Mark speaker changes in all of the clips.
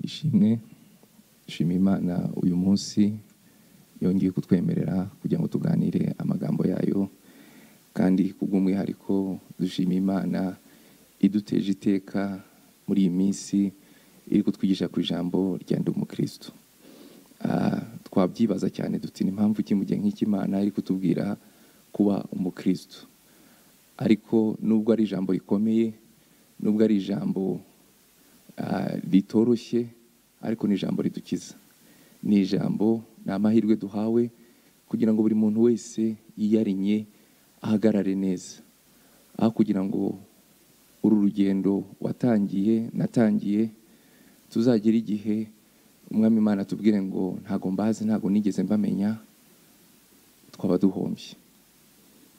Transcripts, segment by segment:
Speaker 1: ishimwe shima imana uyu munsi yongeye kutwemerera kugira ngo tuganire amagambo yayo kandi kubw'umwihariko dushima imana iduteje iteka muri iyi minsi iri kutwigisha ku ijambo rya ndi umukristo Ah, twabyibaza cyane duti ni impamvu iki mu gihe nk'iki imana iri kutubwira kuba umukristo ariko nubwo ari ijambo rikomeye nubwo ari ijambo ah, ritoroshye ariko ni ijambo ridukiza ni ijambo ni amahirwe duhawe kugira ngo buri muntu wese yiyarinye ahagarare neza aho kugira ngo uru rugendo watangiye natangiye tuzagera igihe umwami imana atubwire ngo ntago mbazi ntago nigeze mbamenya twaba duhombye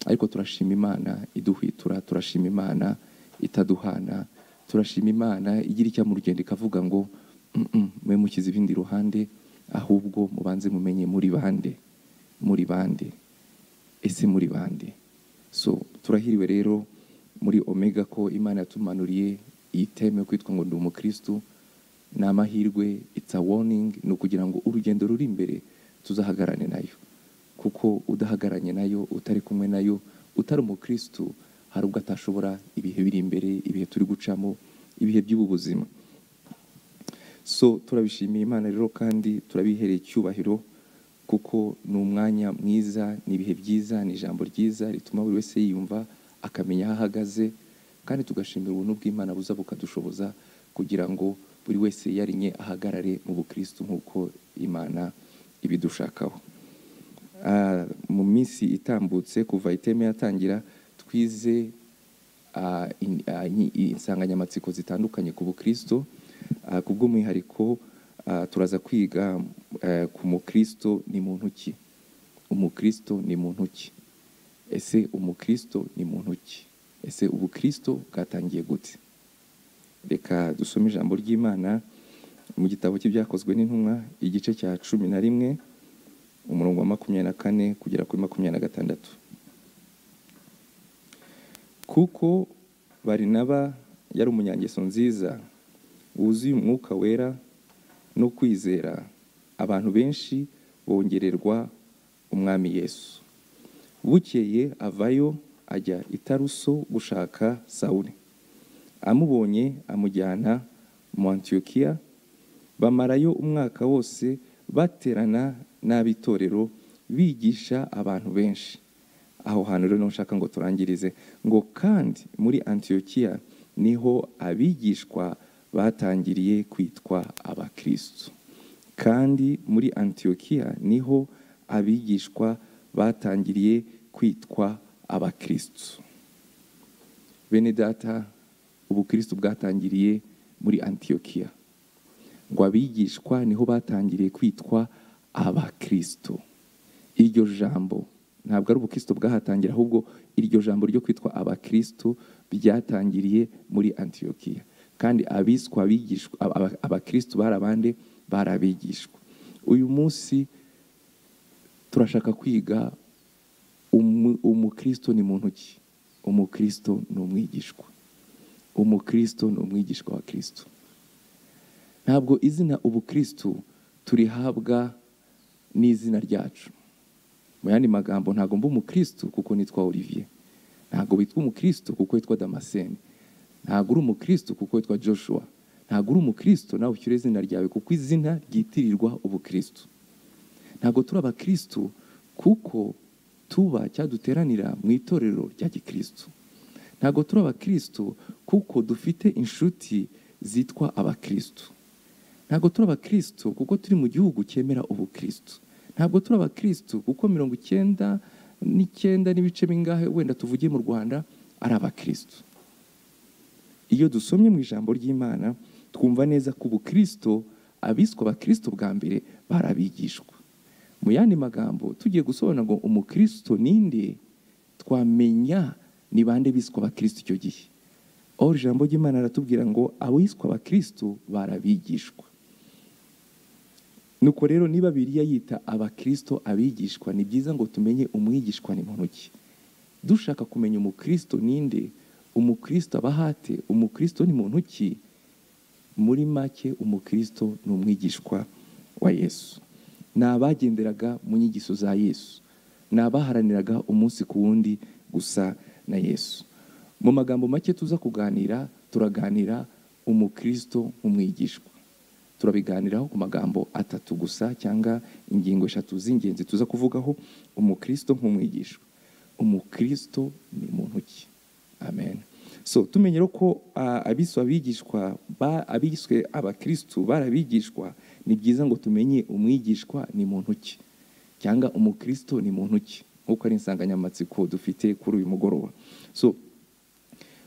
Speaker 1: ariko turashima imana iduhwitura turashima imana itaduhana turashima imana igira icyo mu rugendo ikavuga ngo "Mm-mm, mwe mukize ibindi ruhande ahubwo mubanze mumenye muri bande muri bande ese muri bande so turahiriwe rero muri omega ko imana yatumanuriye iyi teme yo kwitwa ngo ndi umukristu ni amahirwe it's a warning ni ukugira ngo urugendo ruri imbere tuzahagarane nayo kuko udahagaranye nayo utari kumwe nayo utari umukristu hari ubwo atashobora ibihe biri imbere ibihe turi gucamo ibihe by'ubu buzima so turabishimiye imana rero kandi turabihereye icyubahiro kuko ni umwanya mwiza ni ibihe byiza ni ijambo ryiza rituma buri wese yiyumva akamenya aho ahagaze kandi tugashimira ubuntu bw'imana buza bukadushoboza kugira ngo buri wese yarinye ahagarare mu bukristo nk'uko imana ibidushakaho Ah, mu minsi itambutse kuva iteme yatangira twize ah, in- ah, in- insanganyamatsiko zitandukanye ku bukristo Ah, ku bw'umwihariko ah, turaza kwiga eh, ku mukristo ni muntu ki umukristo ni muntu ki ese umukristo ni muntu ki ese ubukristo bwatangiye gute reka dusome ijambo ry'imana mu gitabo cy'ibyakozwe n'intumwa igice cya cumi na rimwe umurongo wa makumyabiri na kane kugera kuri makumyabiri na gatandatu kuko barinaba yari umunyangeso nziza wuzuye umwuka wera no kwizera abantu benshi bongererwa umwami yesu bukeye avayo ajya itaruso gushaka sawuli amubonye amujyana mu antiyokiya bamarayo umwaka wose baterana n'ab'itorero bigisha abantu benshi aho hantu rero niho nshaka ngo turangirize ngo kandi muri antiyokiya niho abigishwa batangiriye kwitwa abakristo kandi muri antiyokiya niho abigishwa batangiriye kwitwa abakristo bene data ubukristo bwatangiriye muri antiyokiya ngo abigishwa niho batangiriye kwitwa abakristo iryo jambo ntabwo ari ubukristo bwahatangira ahubwo iryo jambo ryo kwitwa abakristo ryatangiriye muri antiyokiya kandi abiswa abigishwa aba- aba- abakristo bari abande bari abigishwa uyu munsi turashaka kwiga umu- umukristo ni muntu ki umukristo ni umwigishwa umukristo ni umwigishwa wa kristo ntabwo izina ubukristu turihabwa n'izina ryacu mu yandi magambo ntabwo mba umukristu kuko nitwa olivier ntabwo witwa umukristu kuko witwa damascene ntabwo uri umukristu kuko witwa joshua ntabwo uri umukristu nawe ushyira izina ryawe kuko izina ryitirirwa ubukristu ntabwo turi abakristu kuko tuba cyaduteranira mu itorero rya gikristu ntabwo turi abakristu kuko dufite inshuti zitwa abakristu ntabwo turi abakristu kuko turi mu gihugu cyemera ubukristu ntabwo turi abakristu kuko mirongo icyenda n'icyenda n'ibice bingahe wenda tuvugiye mu rwanda ari abakristu iyo dusomye mu ijambo ry'imana twumva neza ko ubukristo abiswa abakristo bwa mbere bari abigishwa mu yandi magambo tugiye gusobanura ngo umukristo ninde twamenya ni bande biswa abakristo icyo gihe aho ijambo ry'imana riratubwira ngo abiswa abakristo bari abigishwa nuko rero niba biriya yita abakristo abigishwa ni byiza ngo tumenye umwigishwa ni muntu ki dushaka kumenya umukristo ninde umukristo abahate umukristo ni muntu ki muri make umukristo ni umwigishwa wa yesu ni abagenderaga mu nyigisho za yesu ni abaharaniraga umunsi ku wundi gusa na yesu mu magambo make tuza kuganira turaganira umukristo nk'umwigishwa turabiganiraho ku magambo atatu gusa cyangwa ingingo eshatu z'ingenzi tuza kuvugaho umukristo nk'umwigishwa umukristo ni muntu ki amen so tumenye rero ko ah, abiswe abigishwa ba- abiswe abakristu bari abigishwa ni byiza ngo tumenye umwigishwa ni muntu ki cyangwa umukristo ni muntu ki nk'uko ari insanganyamatsiko dufite kuri uyu mugoroba so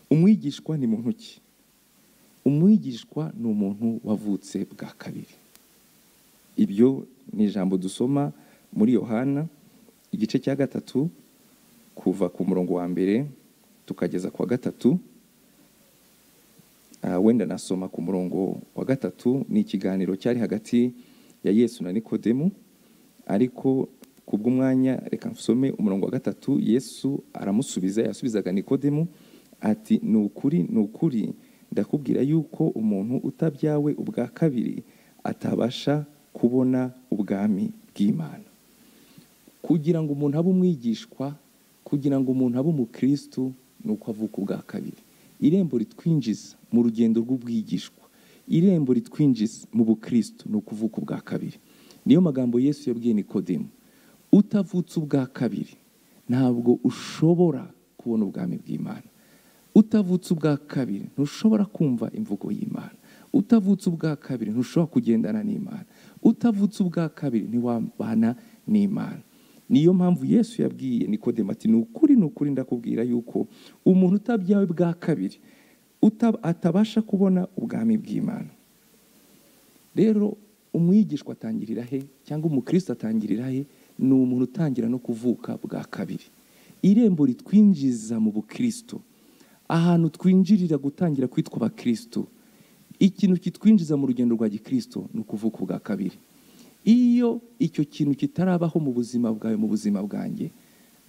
Speaker 1: umwigishwa ni muntu ki umwigishwa ni umuntu wavutse bwa kabiri ibyo ni ijambo dusoma muri yohana igice cya gatatu kuva ku murongo wa mbere tukageza ku wa gatatu Ah, wenda nasoma ku murongo wa gatatu ni ikiganiro cyari hagati ya yesu na nikodemu ariko ku bw'umwanya reka nsome umurongo wa gatatu yesu aramusubiza yasubizaga nikodemu ati ni ukuri ni ukuri ndakubwira yuko umuntu utabyawe ubwa kabiri atabasha kubona ubwami bw'imana kugira ngo umuntu abe umwigishwa kugira ngo umuntu abe umukristu ni uko avuka ubwa kabiri irembo ritwinjiza mu rugendo rw'ubwigishwa irembo ritwinjiza mu bukristu ni ukuvuka ubwa kabiri niyo magambo yesu yabwiye nikodemu utavutse ubwa kabiri ntabwo ushobora kubona ubwami bw'imana utavutse ubwa kabiri ntushobora kumva imvugo y'imana utavutse ubwa kabiri ntushobora kugendana n'imana utavutse ubwa kabiri ntiwabana n'imana niyo mpamvu yesu yabwiye nikodemu ati ni ukuri ni ukuri ndakubwira yuko umuntu utabyawe bwa kabiri uta- atabasha kubona ubwami bw'imana rero umwigishwa atangirira he cyangwa umukristo atangirira he ni umuntu utangira no kuvuka bwa kabiri irembo ritwinjiza mu bukristo ahantu twinjirira gutangira kwitwa abakristo ikintu kitwinjiza mu rugendo rwa gikristo ni ukuvuka ubwa kabiri iyo icyo kintu kitarabaho mu buzima bwawe mu buzima bwanjye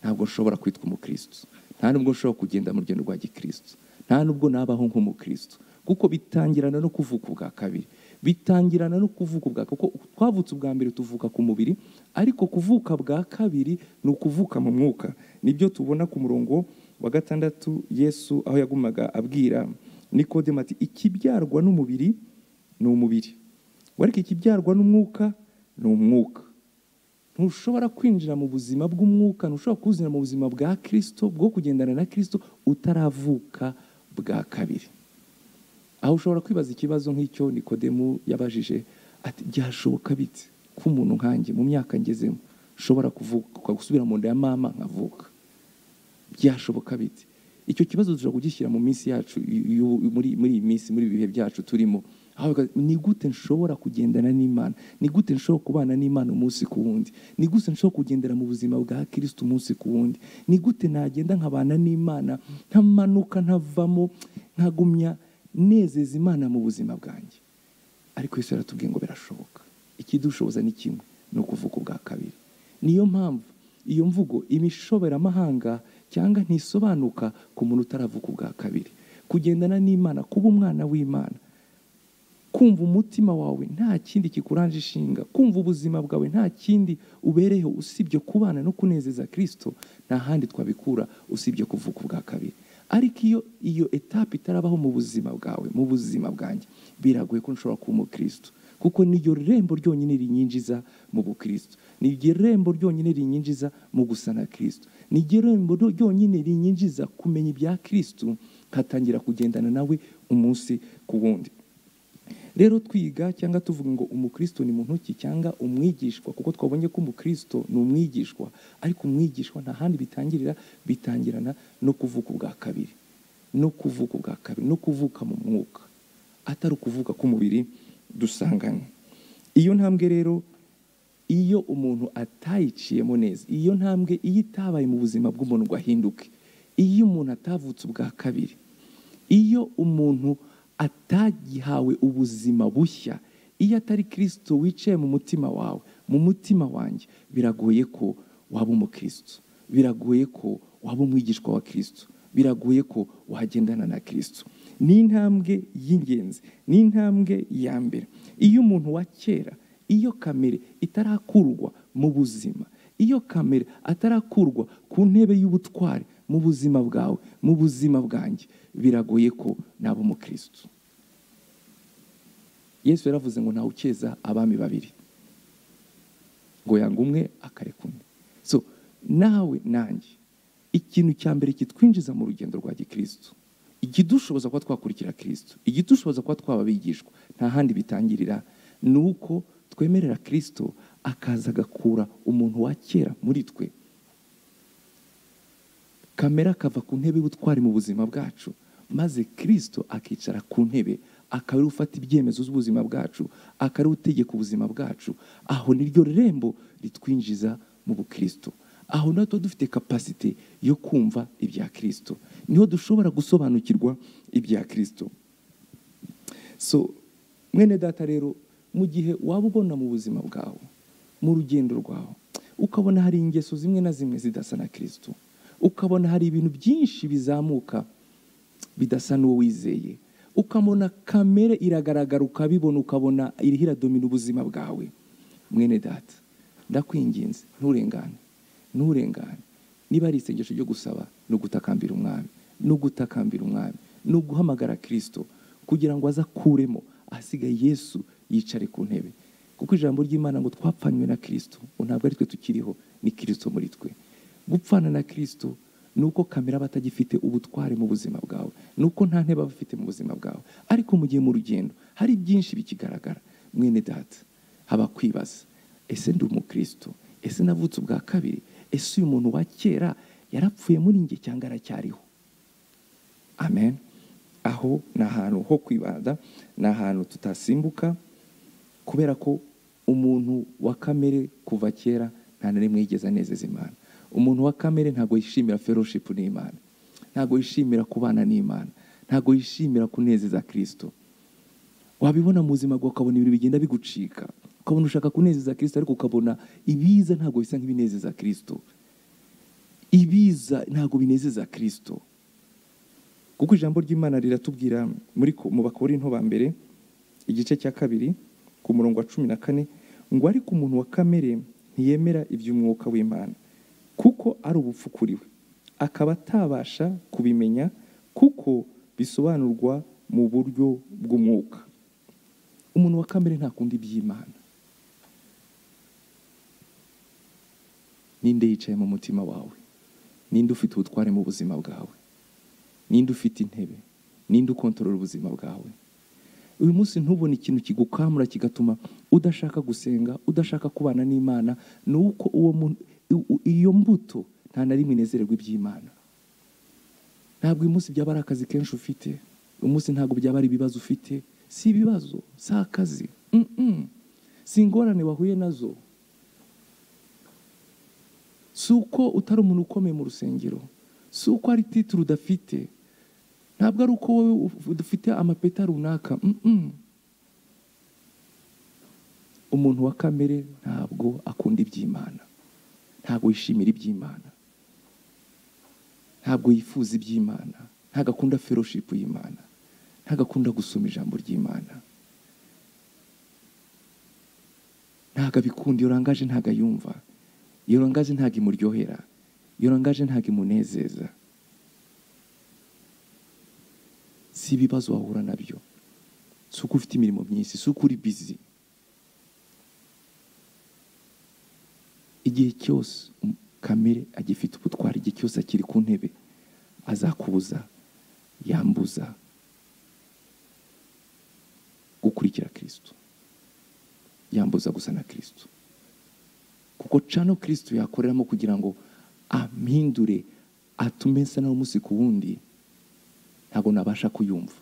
Speaker 1: ntabwo nshobora kwitwa umukristo nta nubwo nshobora kugenda mu rugendo rwa gikristo nta nubwo nabaho nk'umukristo kuko bitangirana no kuvuka ubwa kabiri bitangirana no kuvuka ubwa kuko twavutse ubwa mbere tuvuka ku mubiri ariko kuvuka bwa kabiri ni ukuvuka mu mwuka nibyo tubona ku murongo wa gatandatu yesu aho yagumaga abwira nikodemu ati ikibyarwa n'umubiri ni umubiri wareka ikibyarwa n'umwuka ni umwuka ntushobora kwinjira mu buzima bw'umwuka ntushobora kuwuzinira mu buzima bwa kirisito bwo kugendana na kirisito utaravuka bwa kabiri aho ushobora kwibaza ikibazo nk'icyo nikodemu yabajije ati byashoboka bite ko umuntu nkanjye mu myaka ngezemo nshobora kuvuka gusubira mu nda ya mama nkavuka byashoboka bite icyo kibazo dushobora kugishyira mu minsi yacu y'ubu- muri muri iyi minsi muri ibi bihe byacu turimo Aho biga- ni gute nshobora kugendana n'imana ni gute nshobora kubana n'imana umunsi ku wundi ni gute nshobora kugendera mu buzima bwa kirisito umunsi ku wundi ni gute nagenda nkabana n'imana ntamanuka ntavamo nkagumya nezeza imana mu buzima bwanjye ariko yesu yaratubwiye ngo birashoboka ikidushoboza ni kimwe ni ukuvuga ubwa kabiri niyo mpamvu iyo mvugo imishoberamahanga cyangwa ntisobanuka ku muntu utaravuka ubwa kabiri kugendana n'imana kuba umwana w'imana kumva umutima wawe nta kindi kikuranje ishinga kumva ubuzima bwawe nta kindi ubereyeho usibye kubana no kunezeza kirisito nta handi twabikura usibye kuvuka ubwa kabiri ariko iyo iyo etape itarabaho mu buzima bwawe mu buzima bwanjye biragoye ko nshobora kuba umukristo kuko niryo rembo ryonyine rinyinjiza mu bukristo niryo rembo ryonyine rinyinjiza mu gusa na kirisito niryo rembo ryonyine rinyinjiza kumenya ibya kirisito nkatangira kugendana nawe umunsi ku wundi rero twiga cyangwa tuvuga ngo umukristo ni muntu ki cyangwa umwigishwa kuko twabonye ko umukristo ni umwigishwa ariko umwigishwa nta handi bitangirira bitangirana no kuvuka ubwa kabiri no kuvuka ubwa kabiri no kuvuka mu mwuka atari ukuvuka k'umubiri dusanganywe iyo ntambwe rero iyo umuntu atayiciyemo neza iyo ntambwe iyo itabaye mu buzima bw'umuntu ngo ahinduke iyo umuntu atavutse ubwa kabiri iyo umuntu atagihawe ubuzima bushya iyo atari kirisito wicaye mu mutima wawe mu mutima wanjye biragoye ko waba umukristo biragoye ko waba umwigishwa wa kirisito biragoye ko wagendana na kirisito ni intambwe y'ingenzi ni intambwe ya mbere iyo umuntu wa kera iyo kamere itarakurwa mu buzima iyo kamere atarakurwa ku ntebe y'ubutware mu buzima bwawe mu buzima bwanjye biragoye ko naba umukirisitu yesu yaravuze ngo ntawe ukeza abami babiri ngo yanga umwe akareka undi so nawe nanjye ikintu cya mbere kitwinjiza mu rugendo rwa gikirisitu ikidushoboza kuba twakurikira kirisitu ikidushoboza kuba twaba abigishwa nta handi bitangirira ni uko twemerera kirisitu akaza agakura umuntu wa kera muri twe kamera akava ku ntebe y'ubutwari mu buzima bwacu maze kirisito akicara ku ntebe akaba ariwe ufata ibyemezo z'ubuzima bwacu akaba ariwe utegeka ubuzima bwacu aho niryo rembo ritwinjiza mu bukirisito aho naho tuba dufite kapasite yo kumva ibya kirisito niho dushobora gusobanukirwa ibya kirisito so mwene data rero mu gihe waba ubona mu buzima bwawe mu rugendo rwawe ukabona hari ingeso zimwe na zimwe zidasa na kirisito ukabona hari ibintu byinshi bizamuka bidasa n'uwo wizeye ukamona kamere iragaragara ukabibona ukabona iriho iradomina ubuzima bwawe mwene data ndakwinginze nturengane nturengane niba ari isengesho ryo gusaba ni ugutakambira umwami ni ugutakambira umwami ni uguhamagara kirisito kugira ngo aze akuremo ahasigaye yesu yicare ku ntebe kuko ijambo ry'imana ngo twapfanywe na kirisito ntabwo ari twe tukiriho ni kirisito muri twe gupfana na kirisito ni uko kamera aba atagifite ubutware mu buzima bwawe ni uko nta ntebe aba afite mu buzima bwawe ariko mu gihe mu rugendo hari byinshi bikigaragara mwene data haba kwibaza ese ndi umukristo ese navutse ubwa kabiri ese uyu muntu wa kera yarapfuye muri njye cyangwa aracyariho amen aho ni ahantu ho kwibanda ni ahantu tutasimbuka kubera ko umuntu wa kamere kuva kera nta na rimwe yigeze anezeza imana umuntu wa kamere ntabwo yishimira feroshipu n'imana ntabwo yishimira kubana n'imana ntabwo yishimira kunezeza kirisito wabibona mu buzima bwawe ukabona ibintu bigenda bigucika ukabona ushaka kunezeza kirisito ariko ukabona ibiza ntabwo bisa nk'ibinezeza kirisito ibiza ntabwo binezeza kirisito kuko ijambo ry'imana riratubwira muri mu bakora into ba mbere igice cya kabiri ku murongo wa cumi na kane ngo ariko umuntu wa kamere ntiyemera iby'umwuka w'imana kuko ari ubupfukuriwe akaba atabasha kubimenya kuko bisobanurwa mu buryo bw'umwuka umuntu wa kamere ntakunda iby'imana ninde yicaye mu mutima wawe ninde ufite ubutware mu buzima bwawe ninde ufite intebe ninde ukontorora ubuzima bwawe uyu munsi ntubone ikintu kigukamura kigatuma udashaka gusenga udashaka kubana n'imana ni uko uwo muntu iyo mbuto nta na rimwe inezererwa iby'imana ntabwo uyu munsi byaba ari akazi kenshi ufite uyu munsi ntabwo byaba ari ibibazo ufite si ibibazo si akazi si ingorane wahuye nazo si uko utari umuntu ukomeye mu rusengero si uko hari titire udafite ntabwo ari uko wowe udafite amapeta runaka umuntu wa kamere ntabwo akunda iby'imana ntabwo yishimira iby'imana ntabwo yifuza iby'imana ntabwo akunda feroshipu y'imana ntabwo akunda gusoma ijambo ry'imana ntabwo abikunda iyo urangaje ntabwo ayumva iyo urangaje ntabwo imuryohera iyo urangaje ntabwo imunezeza si ibibazo wahura nabyo si uko ufite imirimo myinshi si uko uri bizi igihe cyose kamere agifite ubutwari igihe cyose akiri ku ntebe azakubuza yambuza gukurikira kirisito yambuza gusa na kirisito kuko cano kirisito yakoreramo kugira ngo ampindure atume nsa nawe umunsi ku wundi ntabwo nabasha kuyumva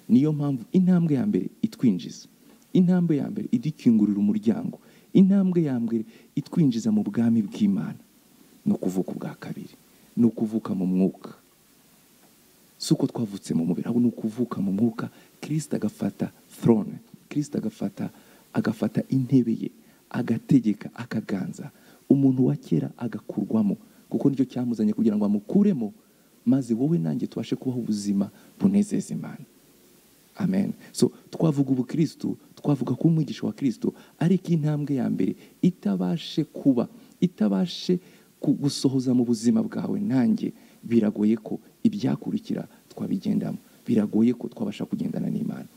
Speaker 1: niyo mpamvu intambwe ya mbere itwinjiza intambwe ya mbere idukingurira umuryango intambwe ya mbere itwinjiza mu bwami bw'imana ni ukuvuka ubwa kabiri ni ukuvuka mu mwuka si uko twavutse mu mubiri ahubwo ni ukuvuka mu mwuka kirisita agafata throne kirisita agafata agafata intebe ye agategeka akaganza umuntu wa kera agakurwamo kuko nicyo cyamuzanye kugira ngo amukuremo maze wowe nanjye tubashe kubaho ubuzima bunezeza imana
Speaker 2: amen
Speaker 1: so twavuga ubukristo twavuga ko umwigisha wa kristo ariko intambwe ya mbere itabashe kuba itabashe gusohoza mu buzima bwawe nanjye biragoye ko ibyakurikira twabigendamo biragoye ko twabasha kugendana n'imana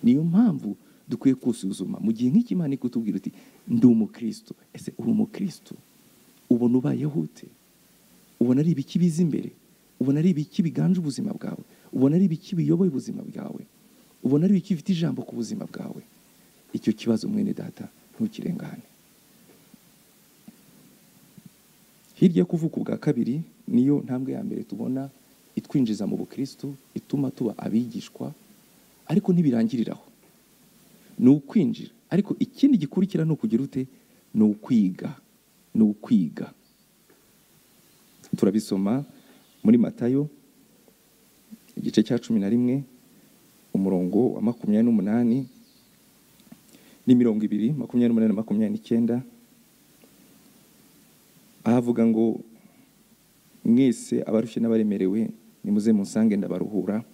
Speaker 1: niyo mpamvu dukwiye kusuzuma mu gihe nk'ikimana ikutubwira uti ndi umukristo ese uri umukristo ubona ubayeho ute ubona ari ibiki biza imbere ubona ari ibiki biganje ubuzima bwawe ubona ari ibiki biyoboye ubuzima bwawe ubona ari ibiki bifite ijambo ku buzima bwawe icyo kibazo mwene data ntukirengane hirya yo kuvuka ubwa kabiri niyo ntambwe ya mbere tubona itwinjiza mu bukristo ituma tuba abigishwa ariko ntibirangiriraho ni ukwinjira ariko ikindi gikurikira ni ukugira ute ni ukwiga ni ukwiga turabisoma muri matayo igice cya cumi na rimwe umurongo wa makumyabiri n'umunani n'imirongo ibiri makumyabiri n'umunani na makumyabiri n'icyenda ahavuga ngo mwese abarushye n'abaremerewe nimuze musange ndabaruhura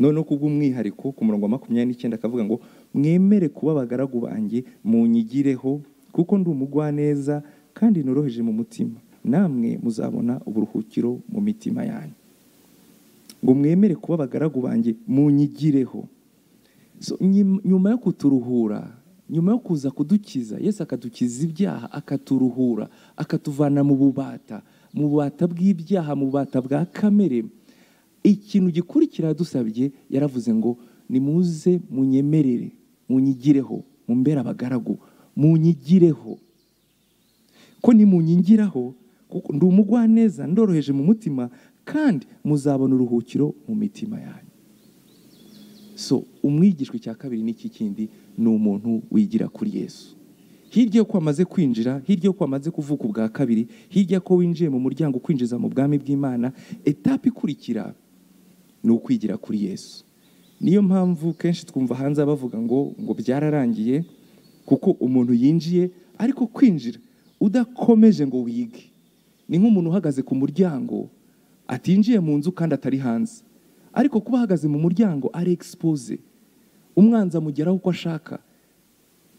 Speaker 1: noneho kubw'umwihariko ku murongo wa makumyabiri n'icyenda akavuga ngo mwemere kuba abagaragu banjye munyigireho kuko ndi umugwaneza kandi noroheje mu mutima namwe muzabona uburuhukiro mu mitima yanyu ngo mwemere kuba abagaragu banjye munyigireho nyuma yo kuturuhura nyuma yo kuza kudukiza Yesu akadukiza ibyaha akaturuhura akatuvana mu bubata mu bubata bw'ibyaha mu bubata bwa kamere ikintu gikurikira dusabye yaravuze ngo nimuze munyemerere munyigireho mumbere abagaragu munyigireho ko nimunyingiraho ndi umugwaneza ndoroheje mu mutima kandi muzabona uruhukiro mu mitima yanyu so umwigishwa cya kabiri n'iki kindi ni umuntu wigira kuri yesu hirya y'uko wamaze kwinjira hirya y'uko wamaze kuvuka ubwa kabiri hirya ko winjiye mu muryango ukwinjiza mu bwami bw'imana etape ikurikira ni ukwigira kuri yesu niyo mpamvu kenshi twumva hanze bavuga ngo ngo byararangiye kuko umuntu yinjiye ariko kwinjira udakomeje ngo wige ni nk'umuntu uhagaze ku muryango atinjiye mu nzu kandi atari hanze ariko kuba ahagaze mu muryango ari egisipoze umwanzi amugeraho uko ashaka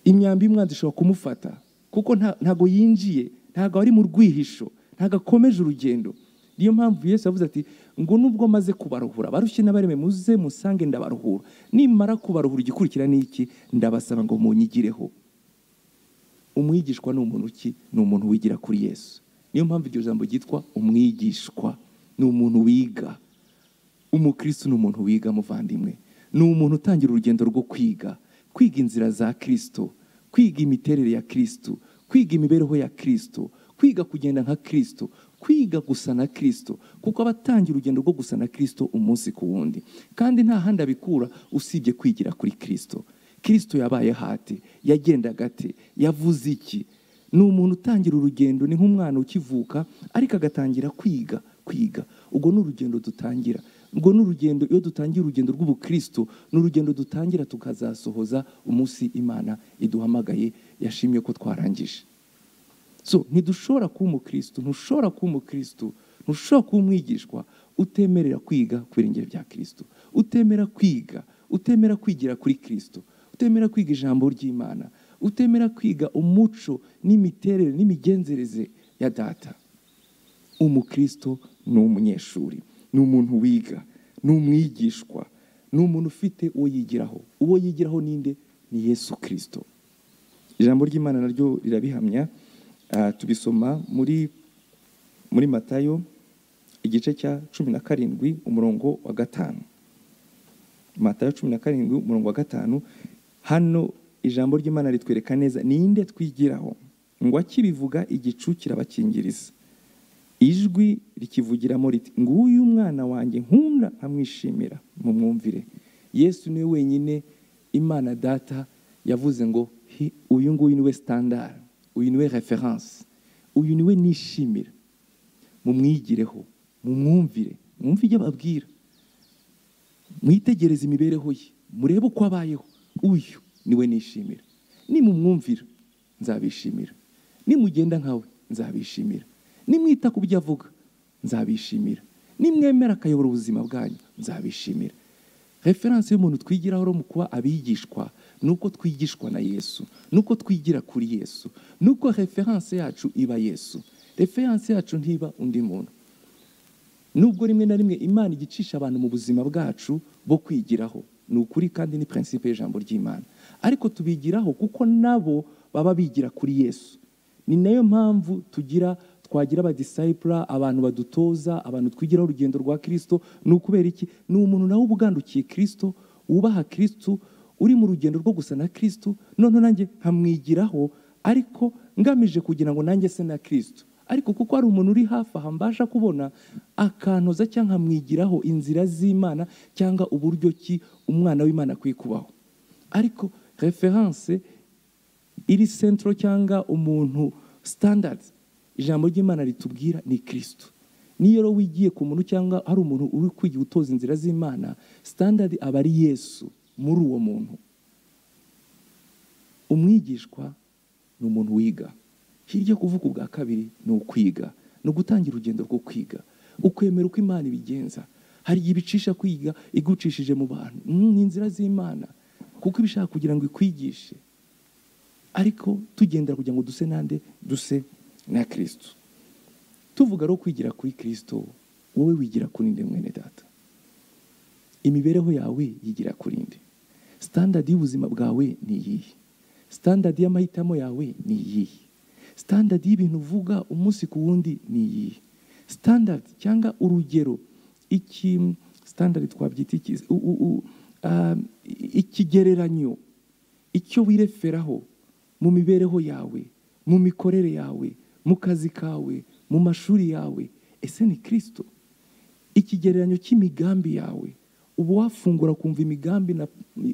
Speaker 1: imyambi y'umwanzi ishobora kumufata kuko ntabwo yinjiye ntabwo ari mu rwihisho ntabwo akomeje urugendo niyo mpamvu Yesu yavuze ati ngo nubwo maze kubaruhura abarushye n'abareme muze musange ndabaruhura nimara kubaruhura igikurikira ni iki ndabasaba ngo munyigireho umwigishwa ni umuntu uki ni umuntu wigira kuri yesu niyo mpamvu iryo jambo ryitwa umwigishwa ni umuntu wiga umukristo ni umuntu wiga muvandimwe ni umuntu utangira urugendo rwo kwiga kwiga inzira za kirisito kwiga imiterere ya kirisito kwiga imibereho ya kirisito kwiga kugenda nka kirisito kwiga gusa na kirisito kuko aba atangira urugendo rwo gusa na kirisito umunsi ku wundi kandi nta handi abikura usibye kwigira kuri kirisito kirisito yabaye hati yagendaga ate yavuze iki ni umuntu utangira urugendo ni nk'umwana ukivuka ariko agatangira kwiga kwiga ubwo ni urugendo dutangira ubwo ni urugendo iyo dutangira urugendo rw'ubukirisito ni urugendo dutangira tukazasohoza umunsi imana iduhamagaye yashimye ko twarangije so ntidushobora kuba umukristo ntushobora kuba umukristo ntushobora kuba umwigishwa utemerera kwiga ku birengero bya kirisito utemera kwiga utemera kwigira kuri kirisito utemera kwiga ijambo ry'imana utemera kwiga umuco n'imiterere n'imigenzereze ya data umukristo ni umunyeshuri ni umuntu wiga ni umwigishwa ni umuntu ufite uwo yigiraho uwo yigiraho ninde ni yesu kirisito ijambo ry'imana naryo rirabihamya tubisoma muri muri matayo igice cya cumi na karindwi umurongo wa gatanu matayo cumi na karindwi umurongo wa gatanu hano ijambo ry'imana ritwereka neza ninde twigiraho ngo akibivuga igicu kirabakingiriza ijwi rikivugiramo riti nguyu umwana wanjye nkunda amwishimira mu mwumvire yesu niwe wenyine imana data yavuze ngo uyu nguyu niwe sitandara uyu niwe referanse uyu niwe nishimira mumwigireho mumwumvire mwumve ibyo ababwira mwitegereze imibereho ye murebe uko abayeho uyu niwe nishimira nimumwumvira nzabishimira nimugenda nkawe nzabishimira nimwita ku byo avuga nzabishimira nimwemera akayobora ubuzima bwanyu nzabishimira referanse y'umuntu twigiraho mu kuba abigishwa ni uko twigishwa na yesu ni uko twigira kuri yesu ni uko referanse yacu iba yesu referanse yacu ntiba undi muntu nubwo rimwe na rimwe imana igicisha abantu mu buzima bwacu bo kwigiraho ni ukuri kandi ni prinsipe y'ijambo ry'imana ariko tubigiraho kuko nabo baba bigira kuri yesu ni nayo mpamvu tugira twagira abadisayipura abantu badutoza abantu twigiraho urugendo rwa kirisito ni ukubera iki ni umuntu nawe uba ugandukiye kirisito wubaha kirisito uri mu rugendo rwo gusa na kirisito noneho nanjye nkamwigiraho ariko ngamije kugira ngo nanjye se na kirisito ariko kuko hari umuntu uri hafi aha mbasha kubona akantoza cyangwa nkamwigiraho inzira z'imana cyangwa uburyo ki umwana w'imana akwiye kubaho ariko referanse iri sentro cyangwa umuntu sitandadi ijambo ry'imana ritubwira ni kirisito niyo rero wigiye ku muntu cyangwa hari umuntu uri kwigira utoza inzira z'imana sitandadi aba ari yesu muri uwo muntu umwigishwa ni umuntu wiga hirya kuvuga ubwa kabiri ni ukwiga ni ugutangira urugendo rwo kwiga ukwemera uko imana ibigenza hari igihe ibicisha kwiga igucishije mu bantu ni inzira z'imana kuko ibishaka kugira ngo ikwigishe ariko tugendera kugira ngo duse nande duse na kirisito tuvuga rero kwigira kuri kirisito wowe wigira kuri ndi mwene data imibereho yawe yigira kuri ndi sitandadi y'ubuzima bwawe ni iyihe sitandadi y'amahitamo yawe ni iyihe sitandadi y'ibintu uvuga umunsi ku wundi ni iyihe sitandadi cyangwa urugero iki sitandadi twabyita iki ikigereranyo icyo wireferaho mu mibereho yawe mu mikorere yawe mu kazi kawe mu mashuri yawe ese ni kirisito ikigereranyo cy'imigambi yawe uba wafungura kumva imigambi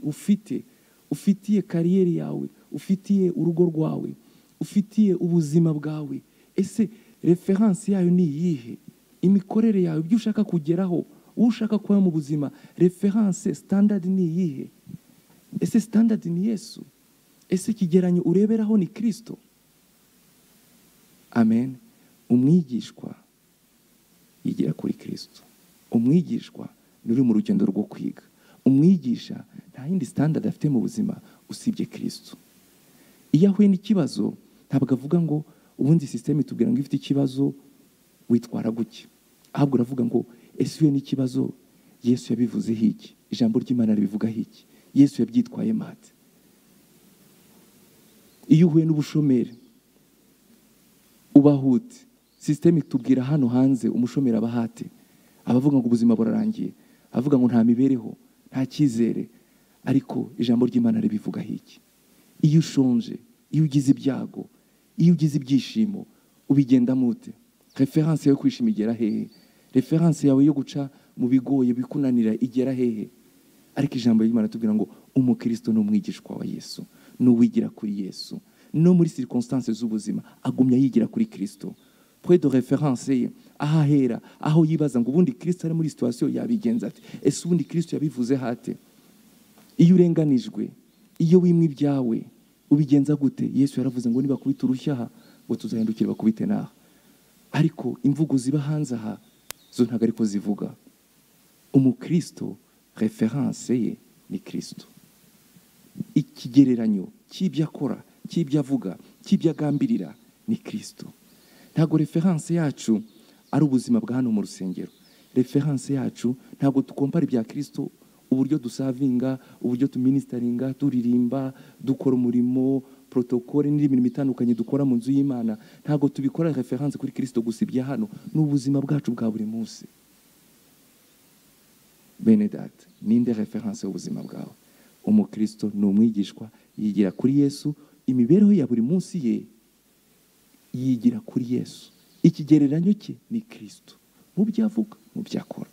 Speaker 1: ufite ufitiye kariyeri yawe ufitiye urugo rwawe ufitiye ubuzima bwawe ese referanse yayo ni iyihe imikorere yawe ibyo ushaka kugeraho uwo ushaka kuba mu buzima referanse sitandadi ni iyihe ese sitandadi ni yesu ese ikigeranyo ureberaho ni kirisito amen umwigishwa yigira kuri kirisito umwigishwa ni uri mu rugendo rwo kwiga umwigisha nta yindi sitandadi afite mu buzima usibye kirisito iyo ahuye n'ikibazo ntabwo avuga ngo ubundi sisiteme itubwira ngo ifite ikibazo witwara gutya ahubwo uravuga ngo ese iyo n'ikibazo yesu yabivuzeho iki ijambo ry'imana ribivugaho iki yesu yabyitwaye mate iyo uhuye n'ubushomeri ubahute sisiteme itubwira hano hanze umushomeri abahate abavuga ngo ubuzima burarangiye avuga ngo nta mibereho nta cyizere ariko ijambo ry'imana ribivugaho iki iyo ushonje iyo ugize ibyago iyo ugize ibyishimo ubigendamo ute referanse yo kwishima igera hehe referanse yawe yo guca mu bigoye bikunanira igera hehe ariko ijambo ry'imana tubwira ngo umukristo ni umwigishwa wa yesu n'uwigira kuri yesu no muri sirikonsitanse z'ubuzima agumya yigira kuri kirisito pwe do referanse ye aho ahera aho yibaza ngo ubundi kirisito ari muri situwasiyo yabigenza ati ese ubundi kirisito yabivuze hate iyo urenganijwe iyo wimwe ibyawe ubigenza gute yesu yaravuze ngo nibakubite urushya aha ngo tuzahindukire bakubite n'aha ariko imvugo ziba hanze aha zo ntabwo ariko zivuga umukristo referanse ye ni kirisito ikigereranyo cy'ibyo akora cy'ibyo avuga cy'ibyo agambirira ni kirisito ntabwo referanse yacu ari ubuzima bwa hano mu rusengero referanse yacu ntabwo dukompara ibya kirisito uburyo dusavinga uburyo tuminisitaringa turirimba dukora umurimo protokole n'indi mirimo itandukanye dukora mu nzu y'imana ntabwo tubikora referanse kuri kirisito gusa ibya hano ni ubuzima bwacu bwa buri munsi benedate ninde referanse y'ubuzima bwawe umukristo ni umwigishwa yigira kuri yesu imibereho ya buri munsi ye yigira kuri yesu ikigereranyo cye ni kirisito mu byo avuga mu byo akora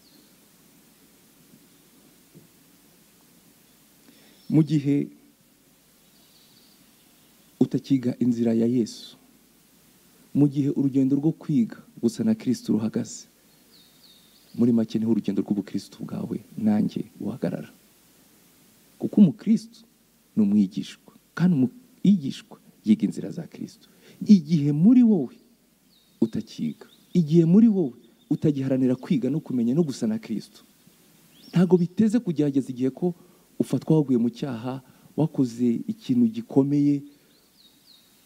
Speaker 1: mu gihe utakiga inzira ya yesu mu gihe urugendo rwo kwiga gusa na kirisito ruhagaze muri make niho urugendo rw'ubukristo bwawe nanjye buhagarara kuko umukristo ni umwigishwa kandi umwigishwa yiga inzira za kirisito igihe muri wowe utakiga igihe muri wowe utagiharanira kwiga no kumenya no gusa na kirisito ntabwo biteze kugerageza igihe ko ufatwa waguye mu cyaha wakoze ikintu gikomeye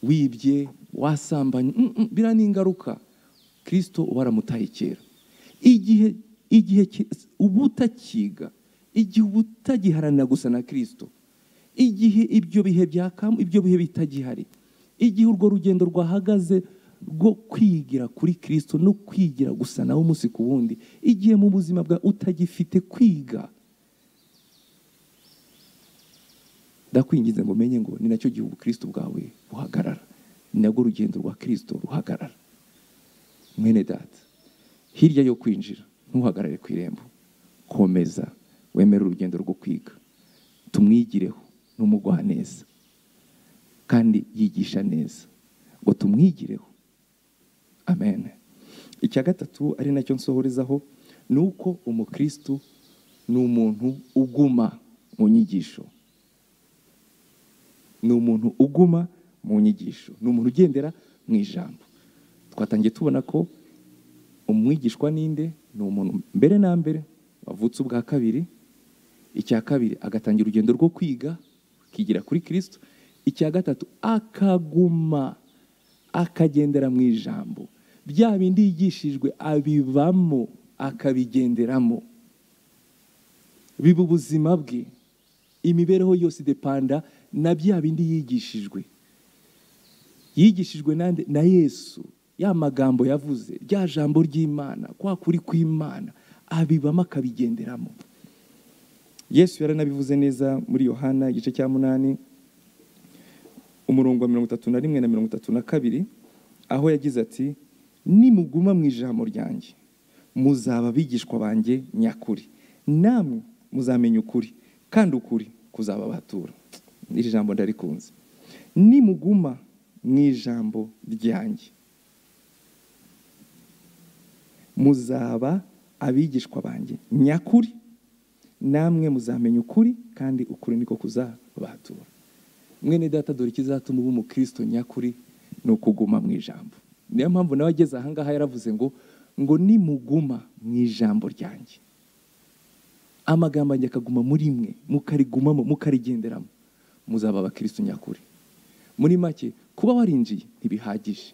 Speaker 1: wibye wasambanye Mm, mm, biriya ni ingaruka kirisito uba waramutaye kera igihe igihe ki- uba utakiga igihe uba utagiharanira gusa na kirisito igihe ibyo bihe byakamo ibyo bihe bitagihari igihe urwo rugendo rwahagaze rwo kwigira kuri kirisito no kwigira gusa nawe umunsi ku wundi igihe mu buzima bwawe utagifite kwiga ndakwingiza ngo umenye ngo ni nacyo gihe ubukristo bwawe buhagarara ni narwo rugendo rwa kirisito ruhagarara mwene data hirya yo kwinjira ntuhagarare ku irembo komeza wemere urugendo rwo kwiga tumwigireho n'umugwa neza kandi yigisha neza ngo tumwigireho amen icya gatatu ari nacyo nsohorezaho ni uko umukristo ni umuntu uguma mu nyigisho ni umuntu uguma mu nyigisho ni umuntu ugendera mu ijambo twatangiye tubona ko umwigishwa ninde ni umuntu mbere na mbere wavutse ubwa kabiri icya kabiri agatangira urugendo rwo kwiga akigira kuri kirisito icya gatatu akaguma akagendera mu ijambo bya bindi yigishijwe abivamo akabigenderamo biba ubuzima bwe imibereho yose idepanda na bya bindi yigishijwe yigishijwe nande na yesu ya magambo yavuze rya jambo ry'imana kwa kuri kw'imana abibamo akabigenderamo yesu yaranabivuze neza muri yohana igice cya munani umurongo wa mirongo itatu na rimwe na mirongo itatu na kabiri aho yagize ati nimuguma mu ijambo ryanjye muzaba abigishwa banjye nyakuri namwe muzamenya ukuri kandi ukuri kuzababatura iri jambo ndarikunze nimuguma mu ijambo ryanjye muzaba abigishwa banjye nyakuri namwe muzamenya ukuri kandi ukuri niko kuzabatura mwene data dore ikizatuma uba umukristo nyakuri ni ukuguma mu ijambo niyo mpamvu nawe ageze ahangaha yaravuze ngo ngo nimuguma mu ijambo ryanjye amagambo yanjye akaguma muri mwe mukarigumamo mukarigenderamo muzaba abakristo nyakuri muri make kuba warinjiye ntibihagije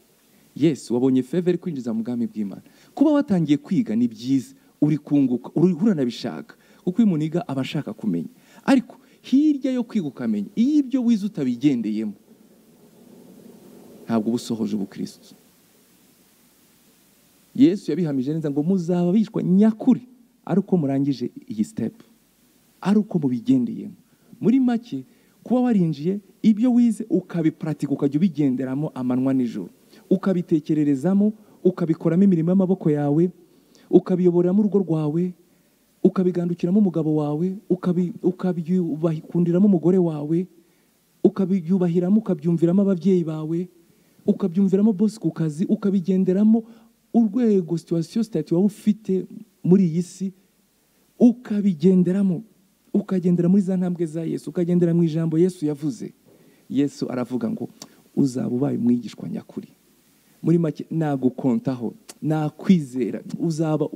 Speaker 1: yesu wabonye feveri kwinjiza mu bwami bw'imana kuba watangiye kwiga ni byiza uri kunguka uri uranabishaka kuko iyo umuntu yiga aba ashaka kumenya ariko hirya yo kwiga ukamenya iyo ibyo wize utabigendeyemo ntabwo uba usohoje ubukristo yesu yabihamije neza ngo muzaba bishwa nyakuri ari uko murangije iyi sitepu ari uko mubigendeyemo muri make kuba warinjiye ibyo wize ukabiparatika ukajya ubigenderamo amanywa n'ijoro ukabitekererezamo ukabikoramo imirimo y'amaboko yawe ukabiyoboreramo urugo rwawe ukabigandukiramo umugabo wawe ukabi- ukabyubakundiramo umugore wawe ukabyubahiramo ukabyumviramo ababyeyi bawe ukabyumviramo bosi ku kazi ukabigenderamo urwego situwasiyo sitati waba ufite muri iyi si ukabigenderamo ukagendera muri za ntambwe za yesu ukagendera mu ijambo yesu yavuze yesu aravuga ngo uzaba ubaye umwigishwa nyakuri muri make nagukontaho nakwizera uzaba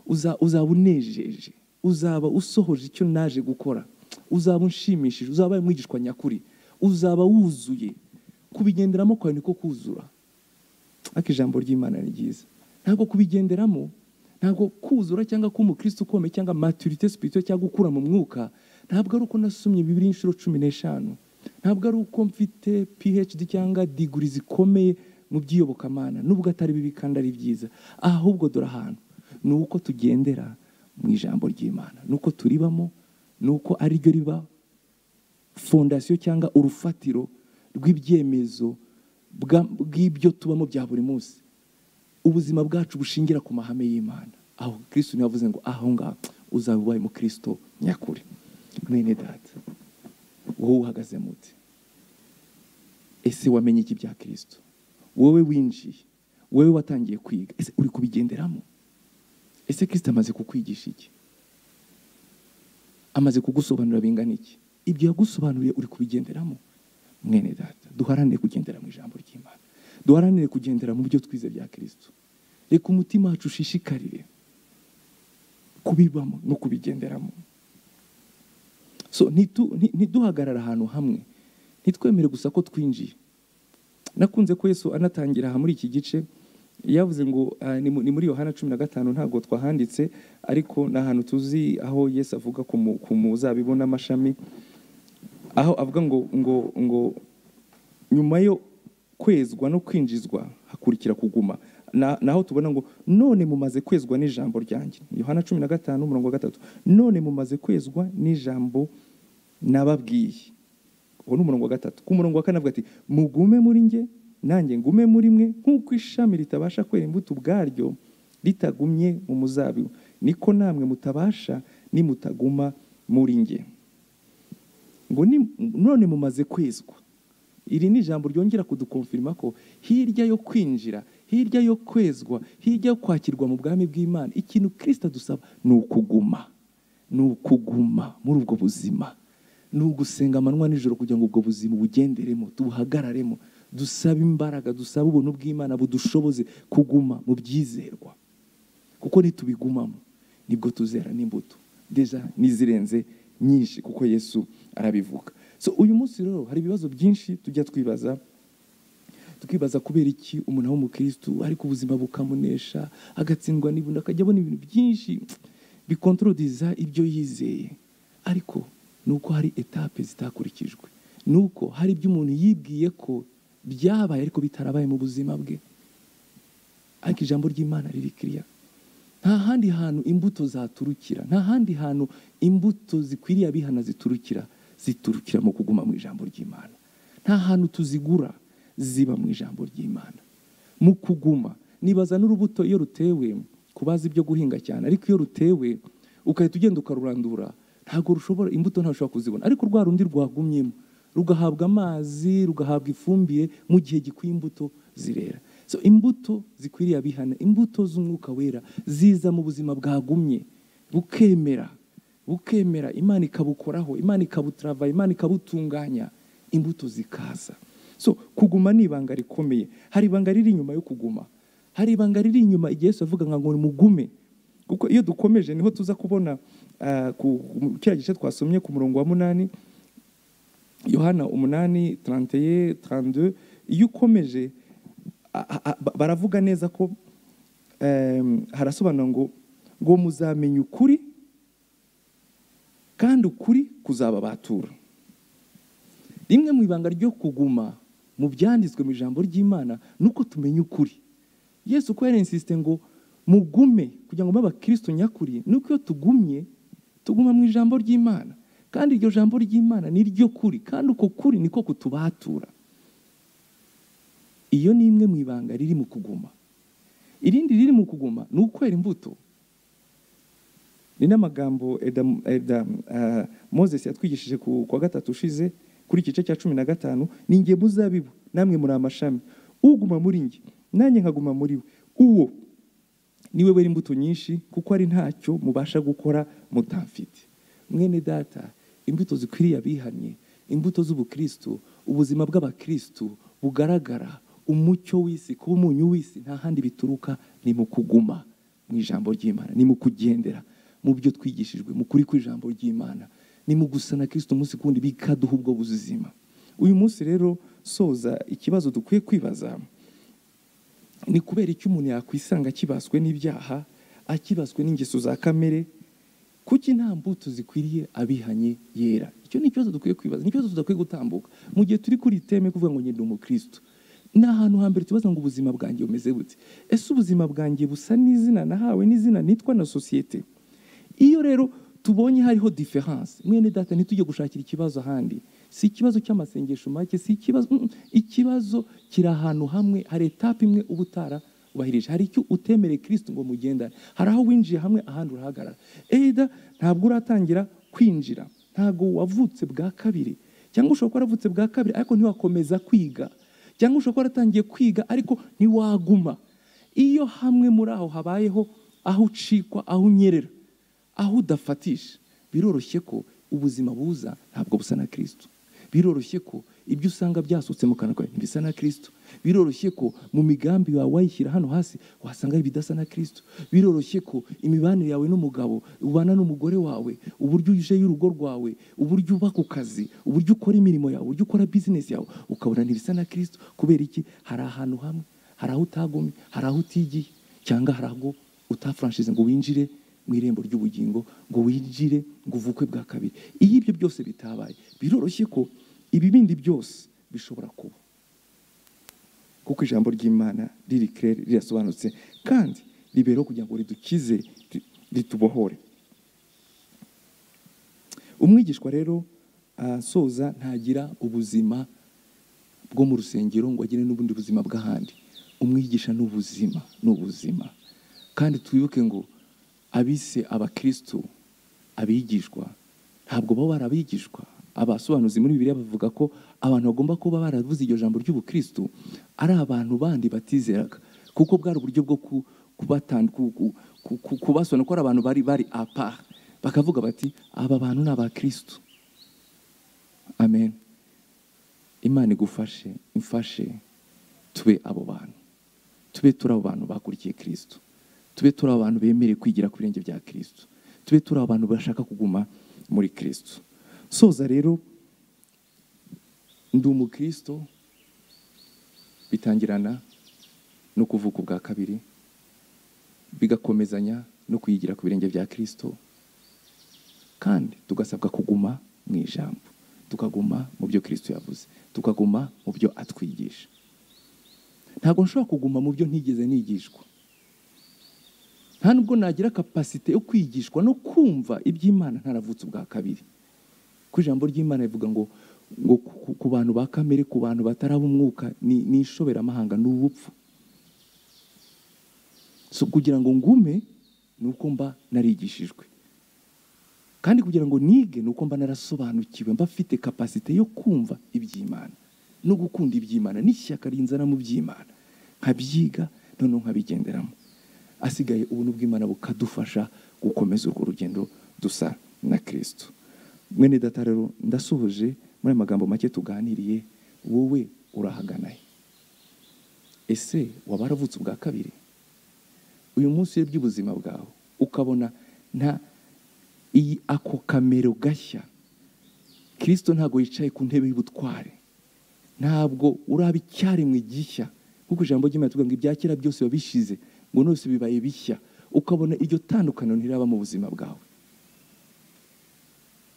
Speaker 1: uza- uzaba unejeje uzaba usohoje icyo naje gukora uzaba unshimishije uzaba ubaye umwigishwa nyakuri uzaba wuzuye kubigenderamo kwawe niko kuzura ariko ijambo ry'imana ni ryiza ntabwo kubigenderamo ntabwo kuzura cyangwa kuba umukristo ukomeye cyangwa maturite sipirito cyangwa gukura mu mwuka ntabwo ari uko nasomye bibiri inshuro cumi n'eshanu ntabwo ari uko mfite phd cyangwa diguri zikomeye mu by'iyobokamana nubwo atari bibi kandi ari byiza ahubwo dore ahantu ni uko tugendera mu ijambo ry'imana ni uko turibamo ni uko ari ryo riba fondasiyo cyangwa urufatiro rw'ibyemezo bwa- bw'ibyo tubamo bya buri munsi ubuzima bwacu bushingira ku mahame y'imana aho kristo niwe wavuze ngo aho ngaho uzaba ubaye umukristo nyakuri mwene data wowe uhagaze muti ese wamenye iki bya kristo wowe winjiye wowe watangiye kwiga ese uri kubigenderamo ese kristo amaze kukwigisha iki amaze kugusobanurira bingana iki ibyo yagusobanuriye uri kubigenderamo mwene data duharanire kugendera mu ijambo ry'imana duharanire kugendera mu byo twize bya kirisito reka umutima wacu ushishikarire kubibamo no kubigenderamo so ntitu- nti- ntiduhagarare ahantu hamwe ntitwemere gusa ko twinjiye nakunze ko yesu anatangira aha muri iki gice yavuze ngo ah, ni mu- ni muri yohana cumi na gatanu ntabwo twahanditse ariko ni ahantu tuzi aho yesu avuga ku mu- ku muzabibu n'amashami aho avuga ngo ngo ngo nyuma yo kwezwa no kwinjizwa hakurikira kuguma Na- naho tubona ngo none mumaze kwezwa n'ijambo ryanjye yohana cumi na gatanu umurongo wa gatatu none mumaze kwezwa n'ijambo nababwiye uwo ni umurongo wa gatatu ku murongo wa kane avuga ati mugume muri nge nanjye ngume muri mwe nk'uko ishami ritabasha kwera imbuto ubwaryo ritagumye mu muzabibu niko namwe mutabasha nimutaguma muri nge ngo ni- none mumaze kwezwa iri ni ijambo ryongera kudukomfirima ko hirya yo kwinjira hirya yo kwezwa hirya yo kwakirwa mu bwami bw'imana ikintu kirisita adusaba ni ukuguma ni ukuguma muri ubwo buzima ni ugusenga amanywa nijoro kugira ngo ubwo buzima bugenderemo tubuhagararemo dusabe imbaraga dusabe ubuntu bw'imana budushoboze kuguma mu byizerwa kuko nitubigumamo nibwo tuzera n'imbuto deja n'izirenze nyinshi kuko yesu arabivuga so uyu munsi rero hari ibibazo byinshi tujya twibaza tukibaza kubera iki umuntu aba umukirisitu ariko ubuzima bukamunesha agatsindwa n'ibintu akajya abona ibintu byinshi bikontorodiza ibyo yizeye ariko ni uko hari etape zitakurikijwe ni uko hari ibyo umuntu yibwiye ko byabaye ariko bitarabaye mu buzima bwe ariko ijambo ry'imana riri kiriya nta handi hantu imbuto zaturukira nta handi hantu imbuto zikwiriye abihana ziturukira ziturukira mu kuguma mu ijambo ry'imana nta hantu tuzigura ziba mu ijambo ry'imana mu kuguma nibaza n'urubuto iyo rutewe ku bazi ibyo guhinga cyane ariko iyo rutewe ugahita ugenda ukarurandura ntabwo rushobora imbuto ntabwo ushobora kuzibona ariko rwa rundi rwagumyemo rugahabwa amazi rugahabwa ifumbire mu gihe gikwiye imbuto zirera so imbuto zikwiriye abihana imbuto z'umwuka wera ziza mu buzima bwagumye bukemera bukemera imana ikabukoraho imana ikabutrava imana ikabutunganya imbuto zikaza so kuguma ni ibanga rikomeye hari ibanga riri inyuma yo kuguma hari ibanga riri inyuma igihe yesu avuga ngo mugume kuko iyo dukomeje niho tuza kubona ah, ku mu kiriya gice twasomye ku murongo wa munani yohana umunani tarantiye tarandu iyo ukomeje a- a- ba- baravuga neza ko em, harasobanura ngo ngo muzamenya ukuri kandi ukuri kuzababatura rimwe mu ibanga ryo kuguma mu byanditswe mu ijambo ry'imana ni uko tumenya ukuri yesu ko yarinsisite ngo mugume kugira ngo mube abakristo nyakuri ni uko iyo tugumye tuguma mu ijambo ry'imana kandi iryo jambo ry'imana ni ryo kuri kandi uko kuri niko kutubatura iyo ni imwe mu ibanga riri mu kuguma irindi riri mu kuguma ni ukwera imbuto ni n'amagambo Edam- Edam- ah, moses yatwigishije ku kwa gatatu ushize kuri iki gice cya cumi na gatanu ni nge muzabibu namwe muri amashami uguma muri nge nanjye nkaguma muri we uwo ni we wera imbuto nyinshi kuko ari ntacyo mubasha gukora mutamfite mwene data imbuto zikwiriye abihannye imbuto z'ubukristu ubuzima bw'abakristu bugaragara umucyo w'isi kuba umunyu w'isi nta handi bituruka ni mu kuguma mu ijambo ry'imana ni mu kugendera mu byo twigishijwe mu kuri kw'ijambo ry'imana ni mu gusa na kristo umunsi ku wundi bikaduha ubwo buzima uyu munsi rero soza ikibazo dukwiye kwibaza ni kubera icyo umuntu yakwisanga akibaswe n'ibyaha akibaswe n'ingeso za kamere kuki nta mbuto zikwiriye abihanye yera icyo ni ikibazo dukwiye kwibaza ni ikibazo tudakwiye gutambuka mu gihe turi kuri iteme kuvuga ngo ngenda umukristo ni ahantu hambere tubaza ngo ubuzima bwanjye bumeze bute ese ubuzima bwanjye busa n'izina nahawe n'izina nitwa na sosiyete iyo rero tubonye hariho diferanse mwene data ntitujye gushakira ikibazo ahandi si ikibazo cy'amasengesho make si ikibazo mm, ikibazo kiri ahantu hamwe hari etape imwe uba utarubahirije hari icyo utemereye kirisiti ngo mugendane hari aho winjiye hamwe ahandi urahagarara eda ntabwo uratangira kwinjira ntabwo wavutse bwa kabiri cyangwa ushobora kuba waravutse bwa kabiri ariko ntiwakomeza kwiga cyangwa ushobora kuba waratangiye kwiga ariko ntiwaguma iyo hamwe muri aho habayeho aho ucikwa aho unyerera aho udafatisha biroroshye ko ubuzima buza ntabwo busa na kirisito biroroshye ko ibyo usanga byasutse mu kanwa kawe ntibisa na kirisito biroroshye ko mu migambi yawe wayishyira hano hasi wasanga ibidasa na kirisito biroroshye ko imibanire yawe n'umugabo ubana n'umugore wawe uburyo uje y'urugo rwawe uburyo uba ku kazi uburyo ukora imirimo yawe uburyo ukora bizinesi yawe ukabona ntibisa na kirisito kubera iki hari ahantu hamwe hari aho utagomye hari aho utigiye cyangwa hari aho utafuranshize ngo winjire mu irembo ry'ubugingo ngo winjire ngo uvukwe bwa kabiri iyo ibyo byose bitabaye biroroshye ko ibibindi byose bishobora kuba kuko ijambo ry'imana riri kirere rirasobanutse kandi ribereho kugira ngo ridukize ri- ritubohore umwigishwa rero asoza ntagira ubuzima bwo mu rusengero ngo agire n'ubundi buzima bw'ahandi umwigisha ni ubuzima ni ubuzima kandi twibuke ngo abise abakristo abigishwa ntabwo baba barabigishwa abasobanuzi muri bibiliya bavuga ko abantu bagomba kuba baravuze iryo jambo ry'ubukristo ari abantu bandi batizeraga kuko bwari uburyo bwo ku- kubatand- ku- ku- ku- ku- kubasobanurira ko ari abantu bari bari apart bakavuga bati aba bantu ni abakristo amen imana igufashe imfashe tube abo bantu tube turi abo bantu bakurikiye kirisito tube turi abo bantu bemerewe kwigira ku birenge bya kirisito tube turi abo bantu bashaka kuguma muri kirisito soza rero ndi umukirisito bitangirana no kuvuka ubwa kabiri bigakomezanya no kwigira ku birenge bya kirisito kandi tugasabwa kuguma mu ijambo tukaguma mu byo kirisito yavuze tukaguma mu byo atwigisha ntabwo nshobora kuguma mu byo ntigeze nigishwa nta nubwo nagira kapasite yo kwigishwa no kumva iby'imana ntaravutse ubwa kabiri ku ijambo ry'imana rivuga ngo ngo ku- ku- ku bantu ba kamere ku bantu bataraba umwuka ni ni ishoberamahanga ni ubupfu so kugira ngo ngume ni uko mba narigishijwe kandi kugira ngo nige ni uko mba narasobanukiwe mba mfite kapasite yo kumva iby'imana no gukunda iby'imana n'ishyaka rinzana mu by'imana nkabyiga noneho nkabigenderamo asigaye ubuntu bw'imana bukadufasha gukomeza urwo rugendo dusa na kirisito mwene data rero ndasohoje muri aya magambo make tuganiriye wowe urahaganaye ese waba waravutse ubwa kabiri uyu munsi urebye ubuzima bwawe ukabona nta iyi ako kamero gashya kirisito ntabwo yicaye ku ntebe y'ubutware ntabwo uraba icyaremwe gishya kuko ijambo ry'imana tuvuga ngo ibya kera byose biba bishize ngo nose bibaye bishya ukabona iryo tandukaniro ntiraba mu buzima bwawe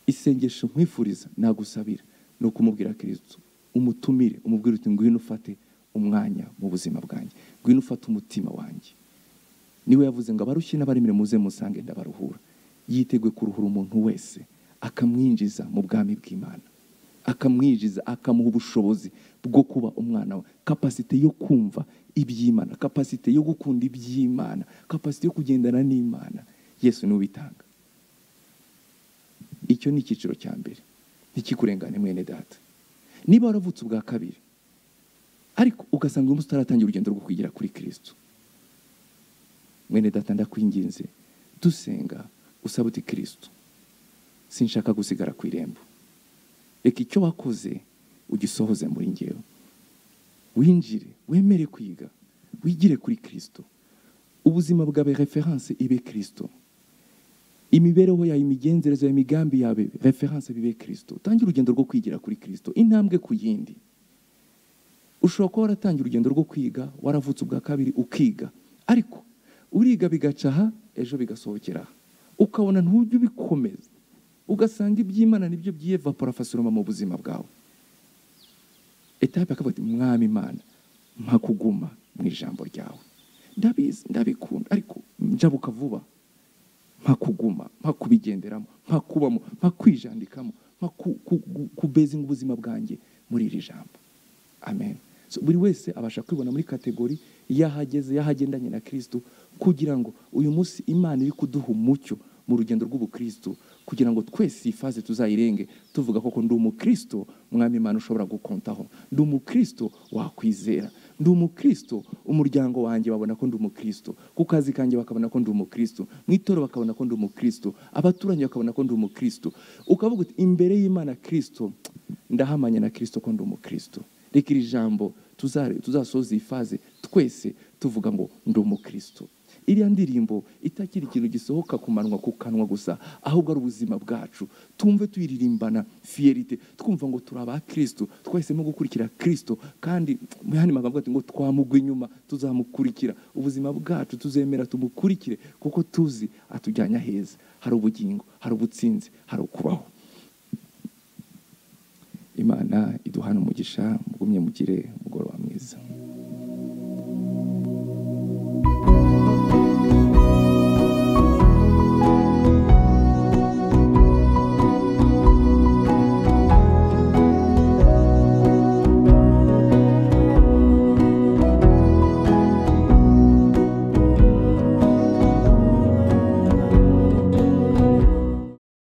Speaker 1: isengesho nkwifuriza nagusabira ni ukumubwira kirisito umutumire umubwire uti ngwino ufate umwanya mu buzima bwanjye ngwino ufate umutima wanjye niwe yavuze ngo abarushye n'abaremere muze musange ndabaruhura yiteguye kuruhura umuntu wese akamwinjiza mu bwami bw'imana akamwinjiza akamuha ubushobozi bwo kuba umwana we kapasite yo kumva iby'imana kapasite yo gukunda iby'imana kapasite yo kugendana n'imana yesu niwe ubitanga icyo ni icyiciro cya mbere ntikikurengane mwene data niba waravutse ubwa kabiri ariko ugasanga uyu munsi utaratangira urugendo rwo kwigira kuri kirisito mwene data ndakwinginze dusenga usaba uti kirisito sinshaka gusigara ku irembo reka icyo wakoze ugisohoze muri ngewe winjire wemere kwiga wigire kuri kirisito ubuzima bwawe referanse ibe kirisito imibereho yawe imigenzereze yawe imigambi yawe referanse bibe kirisito utangire urugendo rwo kwigira kuri kirisito intambwe ku yindi ushobora kuba waratangiye urugendo rwo kwiga waravutse ubwa kabiri ukiga ariko uriga bigaca aha ejo bigasohokera aha ukabona ntujye ubikomeza ugasanga iby'imana nibyo byiyevapora fasoroma mu buzima bwawe etape akavuga ati mwami imana mpa kuguma mu ijambo ryawe ndabizi ndabikunda ariko njabuka vuba mpa kuguma mpa kubigenderamo mpa kubamo mpa kwijandikamo mpa ku- ku- ku- kubezinga ubuzima bwanjye muri iri jambo amen So, buri wese abasha kwibona muri kategori y'ahageze y'ahagendanye na kirisito kugira ngo uyu munsi imana iri kuduha umucyo mu rugendo rw'ubukristo kugira ngo twese iyi faze tuzayirenge tuvuga koko ndi umukristo mwami imana ushobora gukontaho ndi umukristo wakwizera ndi umukristo umuryango wanjye babona ko ndi umukristo ku kazi kanjye bakabona ko ndi umukristo mu itorero bakabona ko ndi umukristo abaturanyi bakabona ko ndi umukristo ukavuga uti imbere y'imana kirisito ndahamanya na kirisito ko ndi umukristo reka iri jambo tuzare- tuzasoza iyi faze twese tuvuga ngo ndi umukristo iriya ndirimbo itakiri ikintu gisohoka ku manwa ku kanwa gusa ahubwo ari ubuzima bwacu tumve tuyiririmbana fiyerite twumva ngo turi aba kirisito twahisemo gukurikira kirisito kandi mu yandi magambo ati ngo twamugwa inyuma tuzamukurikira ubuzima bwacu tuzemera tumukurikire kuko tuzi atujyanye aheza hari ubugingo hari ubutsinzi hari ukubaho
Speaker 2: imana iduhana umugisha mugumye mugire umugoroba